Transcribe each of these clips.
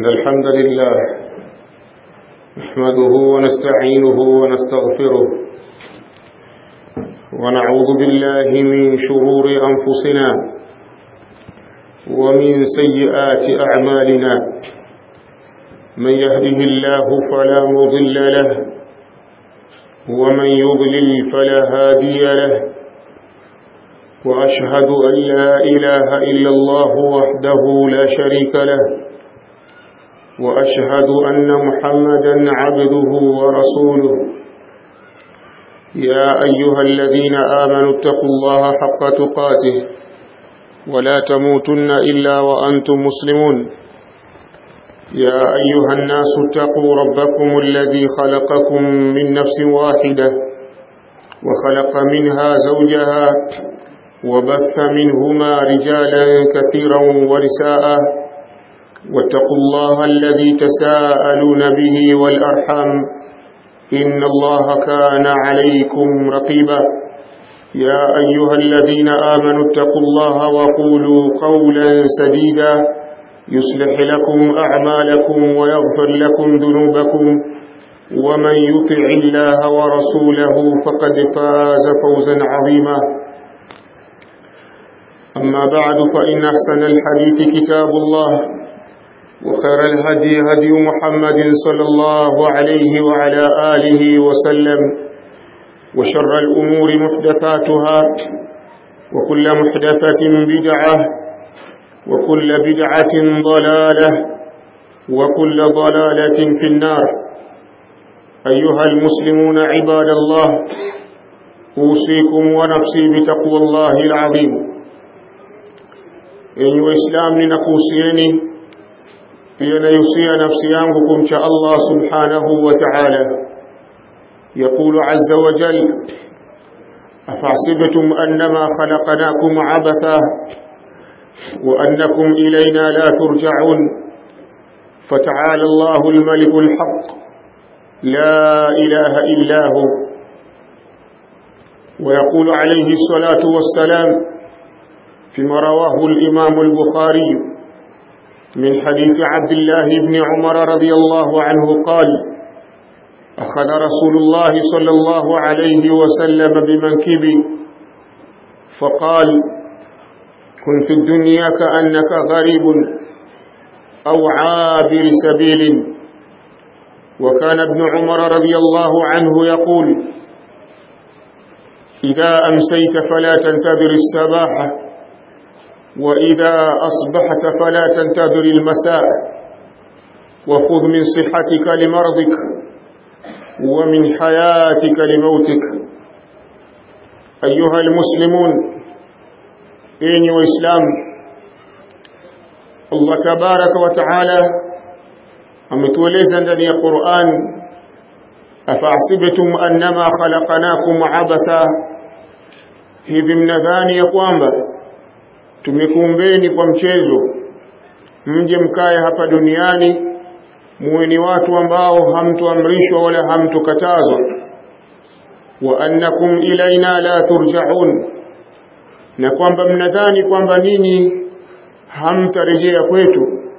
إن الحمد لله نحمده ونستعينه ونستغفره ونعوذ بالله من شرور أنفسنا ومن سيئات أعمالنا من يهده الله فلا مضل له ومن يضلل فلا هادي له وأشهد أن لا إله إلا الله وحده لا شريك له وأشهد أن محمدا عبده ورسوله يا أيها الذين آمنوا اتقوا الله حق تقاته ولا تموتن إلا وأنتم مسلمون يا أيها الناس اتقوا ربكم الذي خلقكم من نفس واحدة وخلق منها زوجها وبث منهما رجالا كثيرا ونساء واتقوا الله الذي تساءلون به والأرحام إن الله كان عليكم رقيبا يا أيها الذين آمنوا اتقوا الله وقولوا قولا سديدا يصلح لكم أعمالكم ويغفر لكم ذنوبكم ومن يطع الله ورسوله فقد فاز فوزا عظيما أما بعد فإن أحسن الحديث كتاب الله وخير الهدي هدي محمد صلى الله عليه وعلى آله وسلم وشر الأمور محدثاتها وكل محدثة بدعة وكل بدعة ضلالة وكل ضلالة في النار أيها المسلمون عباد الله أوصيكم ونفسي بتقوى الله العظيم yenye waislamu ninakuhusieni pia naihusia nafsi yangu kumcha Allah subhanahu wa ta'ala يقول عز وجل أفحسبتم أنما خلقناكم عبثا وأنكم إلينا لا ترجعون فتعالى الله الملك الحق لا إله إلا هو ويقول عليه الصلاة والسلام فيما رواه الإمام البخاري من حديث عبد الله بن عمر رضي الله عنه قال أخذ رسول الله صلى الله عليه وسلم بمنكبي فقال كن في الدنيا كأنك غريب أو عابر سبيل وكان ابن عمر رضي الله عنه يقول إذا أمسيت فلا تنتظر السباحة وإذا أصبحت فلا تنتظر المساء وخذ من صحتك لمرضك ومن حياتك لموتك أيها المسلمون إني وإسلام الله تبارك وتعالى ametueleza ndani ya Qur'an afahsibtum annama khalaqnakum abatha hivi mnadhani ya kwamba tumekuumbeni kwa mchezo mje mkae hapa duniani muwe ni watu ambao hamtuamrishwa wala hamtukatazwa wa annakum ilaina la turja'un na kwamba mnadhani kwamba ninyi hamtarejea kwetu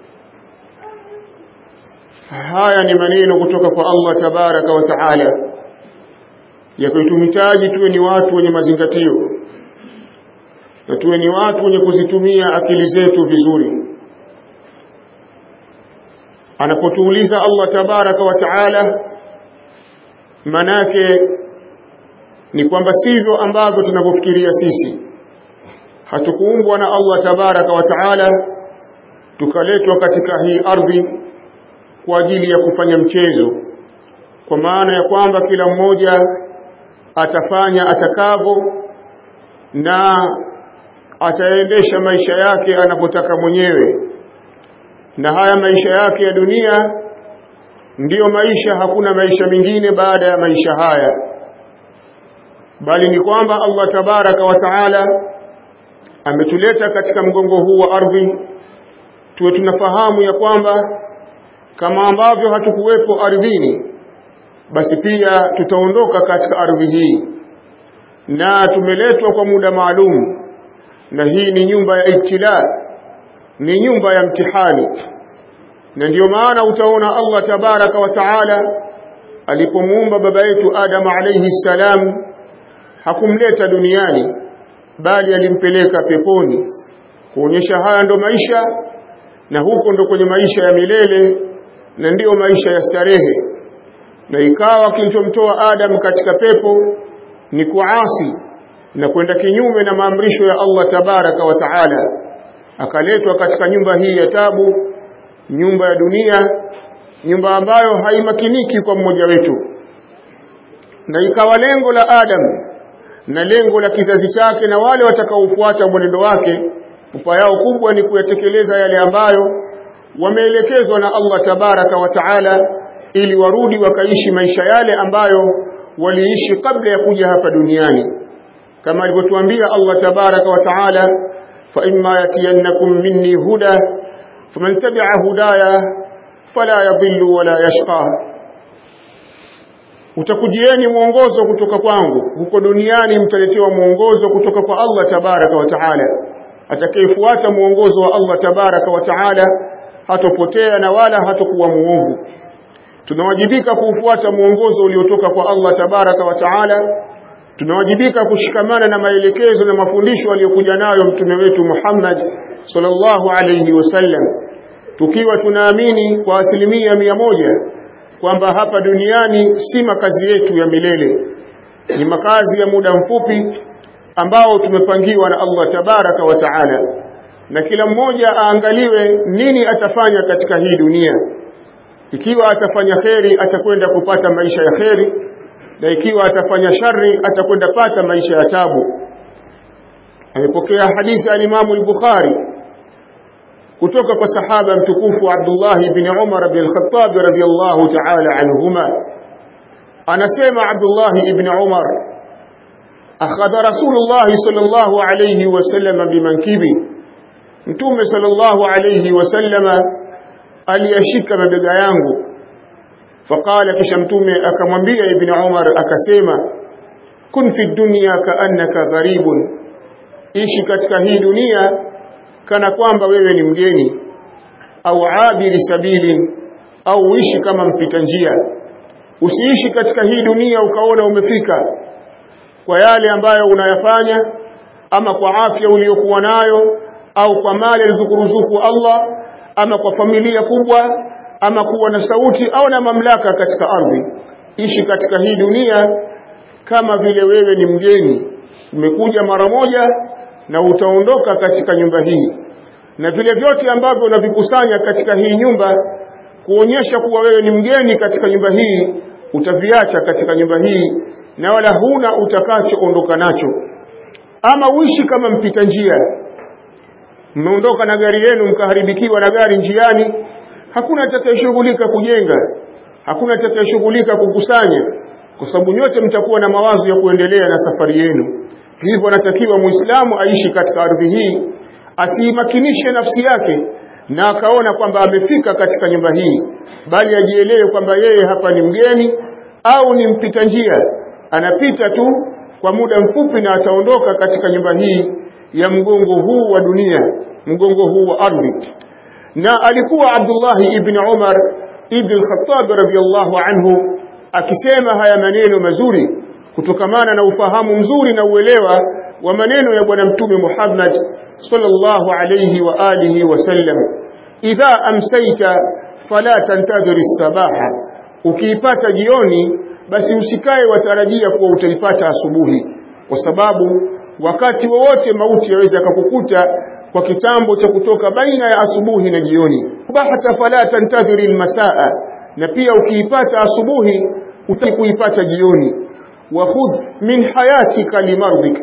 haya ni maneno kutoka kwa Allah tabaraka wa taala yakituhitaji tuwe ni watu wenye mazingatio na tuwe ni watu wenye kuzitumia akili zetu vizuri anapotuuliza Allah tabaraka wa taala manake ni kwamba sivyo ambavyo tunavyofikiria sisi hatukuumbwa na Allah tabaraka wa taala tukaletwa katika hii ardhi kwa ajili ya kufanya mchezo kwa maana ya kwamba kila mmoja atafanya atakavyo na ataendesha maisha yake anapotaka mwenyewe na haya maisha yake ya dunia ndiyo maisha hakuna maisha mengine baada ya maisha haya bali ni kwamba Allah tabaraka wa taala ametuleta katika mgongo huu wa ardhi tuwe tunafahamu ya kwamba kama ambavyo hatukuwepo ardhini basi pia tutaondoka katika ardhi hii na tumeletwa kwa muda maalum na hii ni nyumba ya ibtila ni nyumba ya mtihani na ndiyo maana utaona Allah tabaraka wa taala alipomuumba baba yetu Adam alayhi salam hakumleta duniani bali alimpeleka peponi kuonyesha haya ndo maisha na huko ndo kwenye maisha ya milele na ndiyo maisha ya starehe na ikawa kilichomtoa Adam katika pepo ni kuasi na kwenda kinyume na maamrisho ya Allah tabaraka wa taala akaletwa katika nyumba hii ya tabu nyumba ya dunia nyumba ambayo haimakiniki kwa mmoja wetu na ikawa lengo la Adam na lengo la kizazi chake na wale watakaofuata mwenendo wake pupa yao kubwa ni kuyatekeleza yale ambayo wameelekezwa na Allah tabaraka wa taala ili warudi wakaishi maisha yale ambayo waliishi kabla ya kuja hapa duniani kama alivyotuambia Allah tabaraka wa taala fa imma yatiyannakum minni huda faman tabi'a hudaya fala yadhillu wala yashqa utakujieni mwongozo kutoka kwangu huko duniani mtaletewa mwongozo kutoka kwa Allah tabaraka wa taala atakayefuata mwongozo wa Allah tabaraka wa taala hatopotea na wala hatokuwa muovu tunawajibika kuufuata mwongozo uliotoka kwa Allah tabaraka wa taala tunawajibika kushikamana na maelekezo na mafundisho aliyokuja nayo mtume wetu Muhammad sallallahu alayhi wasallam tukiwa tunaamini kwa asilimia mia moja kwamba hapa duniani si makazi yetu ya milele ni makazi ya muda mfupi ambao tumepangiwa na Allah tabaraka wa taala na kila mmoja aangaliwe nini atafanya katika hii dunia ikiwa atafanya kheri atakwenda kupata maisha ya kheri na ikiwa atafanya shari atakwenda pata maisha ya tabu amepokea hadithi al-Imam al-Bukhari kutoka kwa sahaba mtukufu Abdullah ibn Umar bin al-Khattab radiyallahu ta'ala anhuma anasema Abdullah ibn Umar akhadha Rasulullah sallallahu alayhi wasallam bimankibi mtume sallallahu alayhi wasallam aliyashika mabega yangu faqala kisha mtume akamwambia ibn Umar akasema kun fi dunya kaannaka gharibun ishi katika hii dunia kana kwamba wewe ni mgeni au abiri sabili au uishi kama mpita njia usiishi katika hii dunia ukaona umefika kwa yale ambayo unayafanya ama kwa afya uliyokuwa nayo au kwa mali alizokuruzuku Allah ama kwa familia kubwa ama kuwa na sauti au na mamlaka katika ardhi ishi katika hii dunia kama vile wewe ni mgeni umekuja mara moja na utaondoka katika nyumba hii na vile vyote ambavyo unavikusanya katika hii nyumba kuonyesha kuwa wewe ni mgeni katika nyumba hii utaviacha katika nyumba hii na wala huna utakachoondoka nacho ama uishi kama mpita njia mmeondoka na gari yenu mkaharibikiwa na gari njiani hakuna atakayeshughulika kujenga hakuna atakayeshughulika kukusanya kwa sababu nyote mtakuwa na mawazo ya kuendelea na safari yenu hivyo anatakiwa muislamu aishi katika ardhi hii asiimakinishe nafsi yake na akaona kwamba amefika katika nyumba hii bali ajielewe kwamba yeye hapa ni mgeni au ni mpita njia anapita tu kwa muda mfupi na ataondoka katika nyumba hii ya mgongo huu wa dunia mgongo huu wa ardhi na alikuwa Abdullah ibn Umar ibn al-Khattab radhiyallahu anhu akisema haya maneno mazuri kutokamana na ufahamu mzuri na uelewa wa maneno ya bwana mtume Muhammad sallallahu alayhi wa alihi wasallam idha amsayta fala tantadhir as-sabaha ukiipata jioni basi usikae watarajia kuwa utaipata asubuhi kwa sababu wakati wowote mauti yaweza kukukuta kwa kitambo cha kutoka baina ya asubuhi na jioni bahata fala tantadhiri almasaa na pia ukiipata asubuhi utakuipata jioni wa khudh min hayatika limardika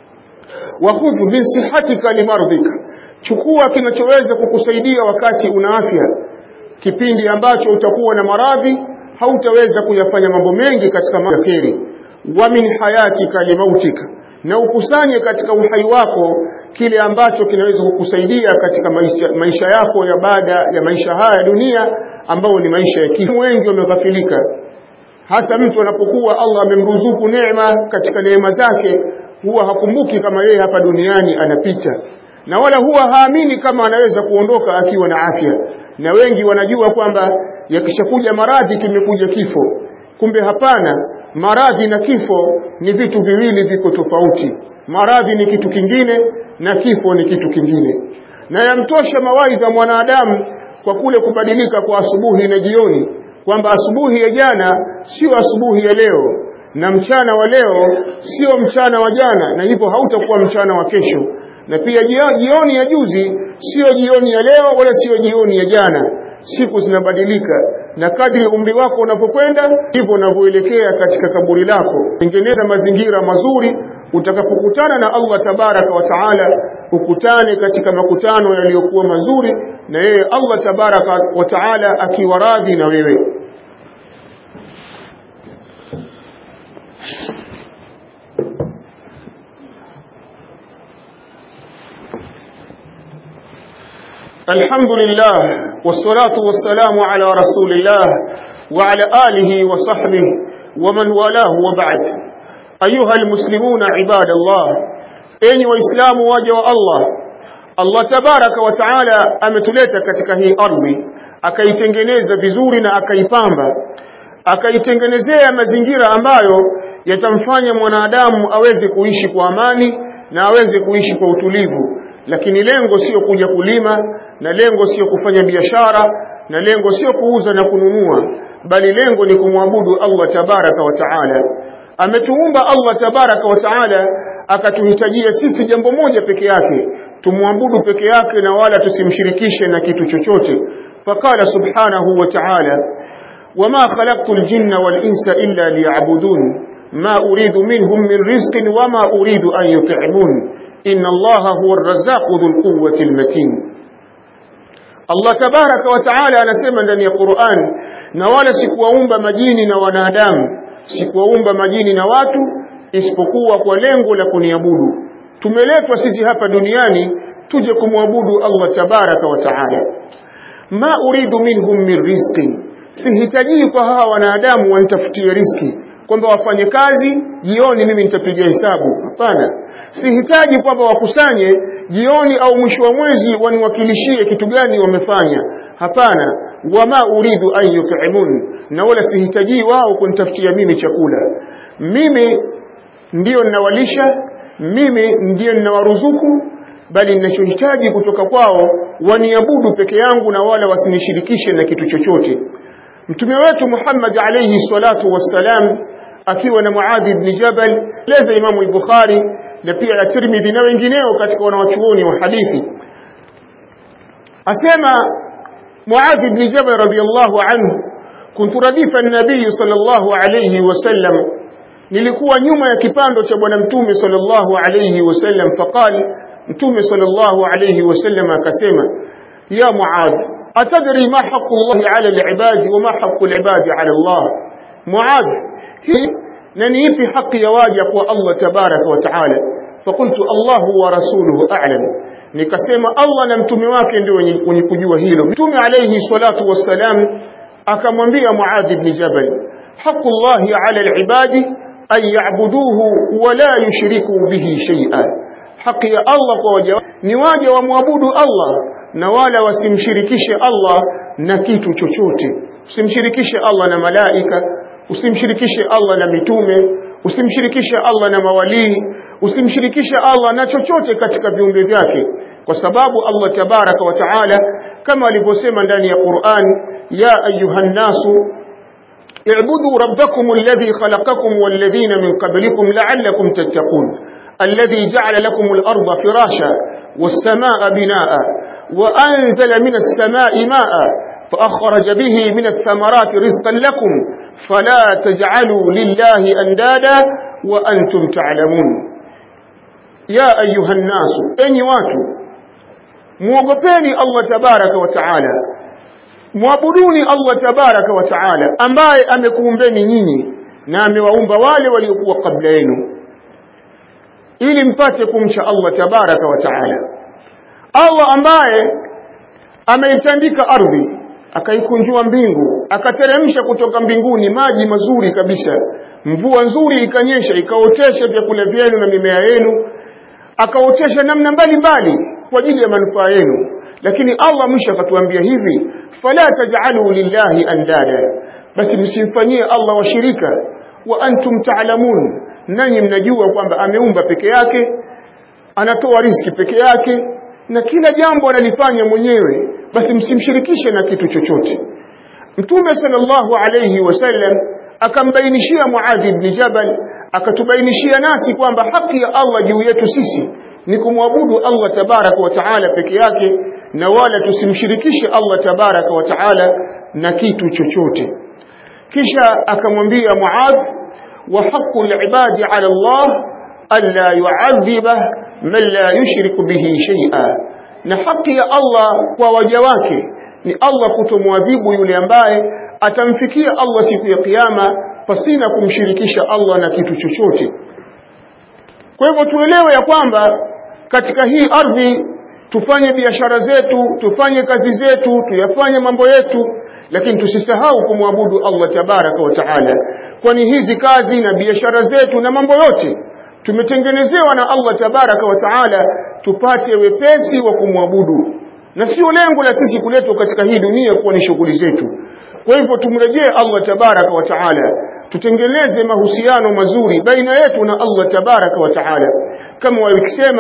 wa khudh min sihatika limardika chukua kinachoweza kukusaidia wakati una afya kipindi ambacho utakuwa na maradhi hautaweza kuyafanya mambo mengi katika makheri wa min hayatika limautika na ukusanye katika uhai wako kile ambacho kinaweza kukusaidia katika maisha, maisha yako ya baada ya maisha haya dunia ambayo ni maisha ya kifo wengi wameghafilika hasa mtu anapokuwa Allah amemruzuku neema katika neema zake huwa hakumbuki kama yeye hapa duniani anapita na wala huwa haamini kama anaweza kuondoka akiwa na afya na wengi wanajua kwamba yakishakuja maradhi kimekuja kifo kumbe hapana maradhi na kifo ni vitu viwili viko tofauti maradhi ni kitu kingine na kifo ni kitu kingine na yamtosha mawaidha mwanadamu kwa kule kubadilika kwa asubuhi na jioni kwamba asubuhi ya jana sio asubuhi ya leo na mchana wa leo sio mchana wa jana na hivyo hautakuwa mchana wa kesho na pia jioni ya juzi sio jioni ya leo wala sio jioni ya jana siku zinabadilika na kadri umri wako unapokwenda ndivyo unavyoelekea katika kaburi lako tengeneza mazingira mazuri utakapokutana na Allah tabaraka wa taala ukutane katika makutano yaliyokuwa mazuri na yeye Allah tabaraka wa taala akiwa radhi na wewe الحمد لله والصلاة والسلام على رسول الله وعلى آله وصحبه ومن والاه وبعد أيها المسلمون عباد الله أي وإسلام واجه الله الله تبارك وتعالى ametuleta katika hii ardhi akaitengeneza vizuri na akaipamba akaitengenezea mazingira ambayo yatamfanya mwanadamu aweze kuishi kwa amani na aweze kuishi kwa utulivu lakini lengo sio kuja kulima na lengo sio kufanya biashara na lengo sio kuuza na kununua bali lengo ni kumwabudu Allah tabaraka wa taala ametuumba Allah tabaraka wa taala akatuhitajia sisi jambo moja peke yake tumwabudu peke yake na wala tusimshirikishe na kitu chochote faqala subhanahu wa ta'ala wama khalaqtu al-jinna wal-insa illa liya'budun ma uridu minhum min rizqin wama uridu an yut'imun inna Allaha huwa ar-razzaqu dhul quwwati al-matin Allah tabaraka wa taala anasema ndani ya Qur'an na wala sikuwaumba majini na wanadamu sikuwaumba majini na watu isipokuwa kwa lengo la kuniabudu tumeletwa sisi hapa duniani tuje kumwabudu Allah tabaraka wa taala ma uridu minhum min rizqin sihitaji kwa hawa wanadamu wanitafutie riski kwamba wafanye kazi jioni mimi nitapiga hesabu hapana sihitaji kwamba wakusanye jioni au mwisho wa mwezi waniwakilishie kitu gani wamefanya hapana wama uridu an yut'imun na wala sihitaji wao kunitafutia mimi chakula mimi ndiyo ninawalisha mimi ndiyo ninawaruzuku bali ninachohitaji kutoka kwao waniabudu peke yangu na wala wasinishirikishe na kitu chochote mtume wetu Muhammad alayhi salatu wassalam akiwa na Muadh ibn Jabal leza Imamu al-Bukhari na pia na Tirmidhi na wengineo katika wanawachuoni wa hadithi asema Muadh ibn Jabal radiyallahu anhu kuntu radifa an-nabiy sallallahu alayhi wasallam nilikuwa nyuma ya kipando cha bwana mtume sallallahu alayhi wasallam faqali mtume sallallahu alayhi wasallam akasema ya Muadh atadri ma haqqu Allah ala al-ibad wa ma haqqu al-ibad ala Allah Muadh hii na ni ipi haki ya waja kwa Allah tabaraka wa taala fakultu Allahu wa rasuluhu a'lam nikasema Allah na mtume wake ndio wenye kujua hilo mtume alayhi salatu wassalam akamwambia Muadh ibn Jabal haqqu Allah ala al-ibadi an ya'buduhu wa la yushriku bihi shay'an haki ya Allah kwa waja ni waja wamwabudu Allah na wala wasimshirikishe Allah na kitu chochote usimshirikishe Allah na malaika usimshirikishe Allah na mitume usimshirikishe Allah na mawalii usimshirikishe Allah na chochote katika viumbe vyake kwa sababu Allah tabaraka wa taala kama alivyosema ndani ya Qur'an ya ayuhan nasu اعبدوا ربكم الذي خلقكم والذين من قبلكم لعلكم تتقون الذي جعل لكم الأرض فراشا والسماء بناء وأنزل من السماء ماء فأخرج به من الثمرات رزقا لكم فلا تجعلوا لله أندادا وأنتم تعلمون يا أيها الناس أني واتوا muogopeni Allah tabaraka wa taala muabuduni Allah tabaraka wa taala ambaye amekuumbeni nyinyi na amewaumba wale waliokuwa kabla yenu ili mpate kumcha Allah tabaraka wa taala Allah ambaye ameitandika ardhi akaikunjua mbingu akateremsha kutoka mbinguni maji mazuri kabisa mvua nzuri ikanyesha ikaotesha vyakula vyenu na mimea yenu akaotesha namna mbalimbali kwa ajili ya manufaa yenu lakini Allah mwisho akatuambia hivi fala taj'alu lillahi andada basi msimfanyie Allah washirika wa antum ta'lamun nanyi mnajua kwamba ameumba peke yake anatoa riski peke yake na kila jambo analifanya mwenyewe basi msimshirikishe na kitu chochote Mtume sallallahu alayhi wasallam akambainishia Muadh ibn Jabal akatubainishia nasi kwamba haki ya Allah juu yetu sisi ni kumwabudu Allah tabaraka wa taala peke yake na wala tusimshirikishe Allah tabaraka wa taala na kitu chochote kisha akamwambia Muadh wa haqqu al-ibadi ala Allah alla yu'adhiba man la yushriku bihi shay'a na haki ya Allah kwa waja wake ni Allah kutomwadhibu yule ambaye atamfikia Allah siku ya kiyama pasina kumshirikisha Allah na kitu chochote kwa hivyo tuelewe ya kwamba katika hii ardhi tufanye biashara zetu tufanye kazi zetu tuyafanye mambo yetu lakini tusisahau kumwabudu Allah tabaraka wa taala kwani hizi kazi na biashara zetu na mambo yote tumetengenezewa na Allah tabaraka wa taala tupate wepesi wa kumwabudu na sio lengo la sisi kuletwa katika hii dunia kuwa ni shughuli zetu kwa hivyo tumrejee Allah tabaraka wa taala tutengeneze mahusiano mazuri baina yetu na Allah tabaraka wa taala kama walikisema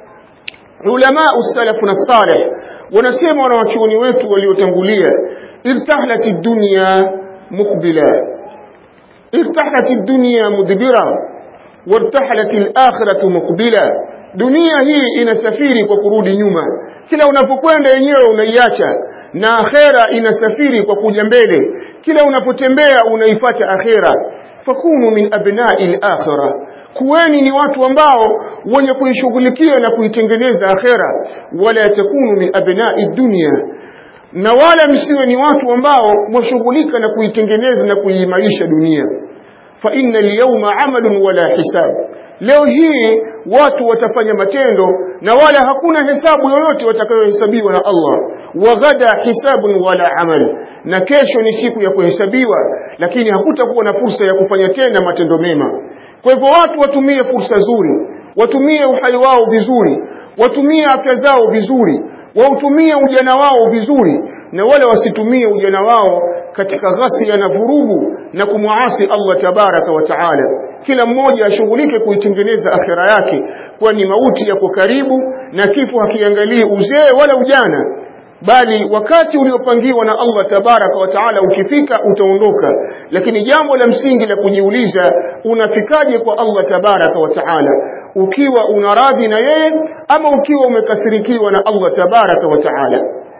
ulama usalafu na salih wanasema wanawachuoni wetu waliotangulia irtahlat ad-dunya muqbila irtahlat ad-dunya mudbira wartahalat al-akhiratu muqbila dunia hii inasafiri kwa kurudi nyuma kila unapokwenda yenyewe unaiacha na akhera inasafiri kwa kuja mbele kila unapotembea unaifata akhera fakunu min abna'i al-akhirah kuweni ni watu ambao wenye kuishughulikia na kuitengeneza akhera wala takunu min abna'i dunya na wala msiwe ni watu ambao mwashughulika na kuitengeneza na kuimarisha dunia fa inna al-yawma 'amalun wala hisab leo hii watu watafanya matendo na wala hakuna hesabu yoyote watakayohesabiwa na Allah waghada hisabun wala amal na kesho ni siku ya kuhesabiwa lakini hakutakuwa na fursa ya kufanya tena matendo mema kwa hivyo watu watumie fursa nzuri watumie uhai wao vizuri watumie afya zao vizuri wautumie ujana wao vizuri na wala wasitumie ujana wao katika ghasia na vurugu na kumwasi Allah tabaraka wa taala kila mmoja ashughulike kuitengeneza akhira yake kwani mauti yako karibu na kifo hakiangalii uzee wala ujana bali wakati uliopangiwa na Allah tabaraka wa taala ukifika utaondoka lakini jambo la msingi la kujiuliza unafikaje kwa Allah tabaraka wa taala ukiwa unaradhi na yeye ama ukiwa umekasirikiwa na Allah tabaraka wa taala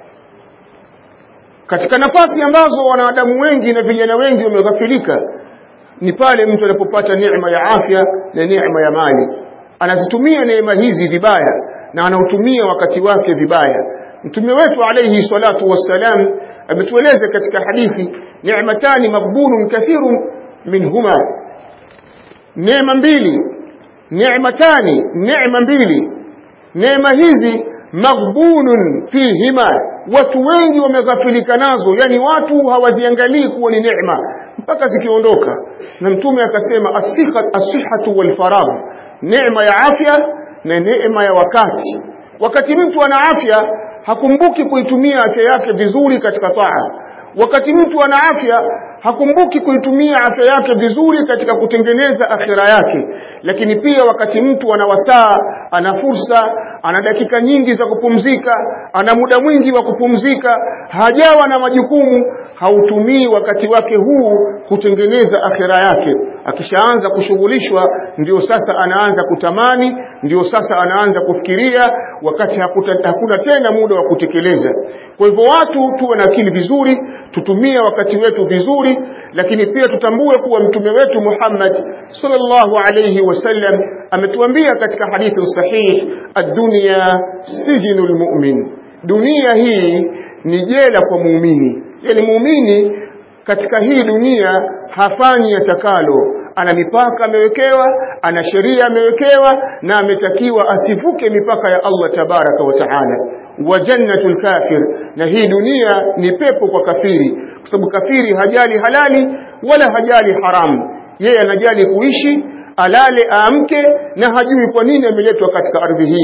katika nafasi ambazo wanadamu wengi na vijana wengi wameghafilika ni pale mtu anapopata neema ya afya na neema ya mali anazitumia neema hizi vibaya na anautumia wakati wake vibaya mtume wetu alayhi salatu wassalam ametueleza katika hadithi neematani maghbunun kathirun minhuma neema mbili neematani neema mbili neema hizi maghbunun fihima watu wengi wameghafilika nazo yani watu hawaziangalii kuwa ni neema mpaka zikiondoka na mtume akasema asihatu walfaragh neema ya afya na neema ya wakati wakati mtu ana afya hakumbuki kuitumia afya yake vizuri katika taa wakati mtu ana afya hakumbuki kuitumia afya yake vizuri katika kutengeneza akhira yake lakini pia wakati mtu ana wasaa ana fursa ana dakika nyingi za kupumzika ana muda mwingi wa kupumzika hajawa na majukumu hautumii wakati wake huu kutengeneza akhira yake akishaanza kushughulishwa ndio sasa anaanza kutamani ndio sasa anaanza kufikiria wakati hakuta, hakuna tena muda wa kutekeleza kwa hivyo watu tuwe na akili vizuri tutumie wakati wetu vizuri lakini pia tutambue kuwa mtume wetu Muhammad sallallahu alayhi wasallam ametuambia katika hadithi sahih ad-dunya sijinul mu'min dunia hii ni jela kwa muumini yani muumini katika hii dunia hafanyi atakalo ana mipaka amewekewa ana sheria amewekewa na ametakiwa asivuke mipaka ya Allah tabaraka wa taala wa jannatul kafir na hii dunia ni pepo kwa kafiri kwa sababu kafiri hajali halali wala hajali haramu yeye anajali kuishi alale aamke na hajui kwa nini ameletwa katika ardhi hii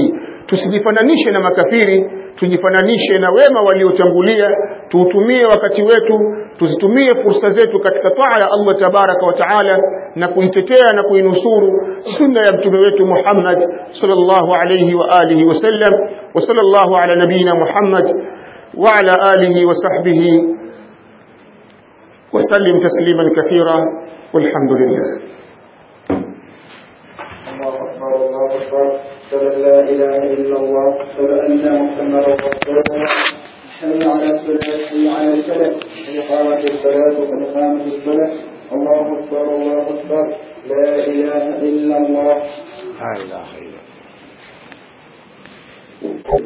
tusijifananishe na makafiri tujifananishe na wema waliotangulia tuutumie wakati wetu tuzitumie fursa zetu katika taa ya Allah tabaraka wa taala na kuitetea na kuinusuru sunna ya mtume wetu Muhammad sallallahu alayhi wa alihi wasallam wa sallallahu ala nabina Muhammad wa ala alihi wa sahbihi وسلم تسليما كثيرا والحمد لله الله أكبر الله أكبر أشهد أن لا إله إلا الله أشهد أن محمدا رسول الله حي على الصلاة حي على الفلاح قد قامت الصلاة وقد قامت الصلاة الله أكبر الله أكبر لا إله إلا الله لا إله إلا